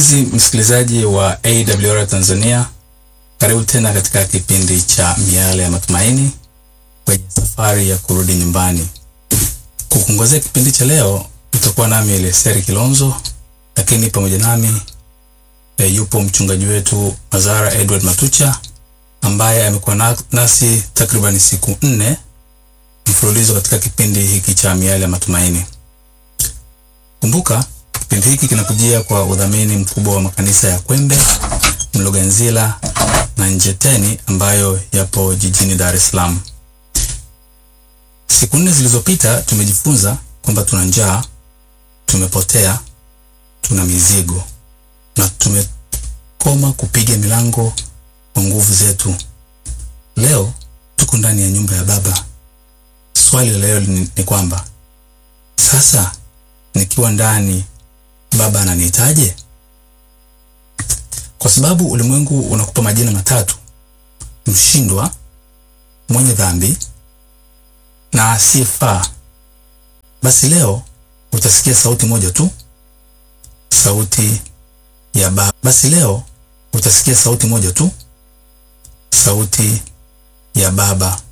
Mpenzi msikilizaji wa AWR Tanzania, karibu tena katika kipindi cha Miale ya Matumaini kwenye safari ya kurudi nyumbani. Kukuongozea kipindi cha leo utakuwa nami Eleseri Kilonzo, lakini pamoja nami e, yupo mchungaji wetu Mazara Edward Matucha ambaye amekuwa na, nasi takriban siku nne mfululizo katika kipindi hiki cha Miale ya Matumaini. Kumbuka kipindi hiki kinakujia kwa udhamini mkubwa wa makanisa ya Kwembe, Mloganzila na Njeteni ambayo yapo jijini Dar es Salaam. Siku nne zilizopita tumejifunza kwamba tuna njaa, tumepotea, tuna mizigo na tumekoma kupiga milango kwa nguvu zetu. Leo tuko ndani ya nyumba ya Baba. Swali la leo ni, ni kwamba sasa nikiwa ndani Baba ananiitaje? Kwa sababu ulimwengu unakupa majina matatu: mshindwa, mwenye dhambi na asiyefaa. Basi leo utasikia sauti moja tu, sauti ya Baba. Basi leo utasikia sauti moja tu, sauti ya Baba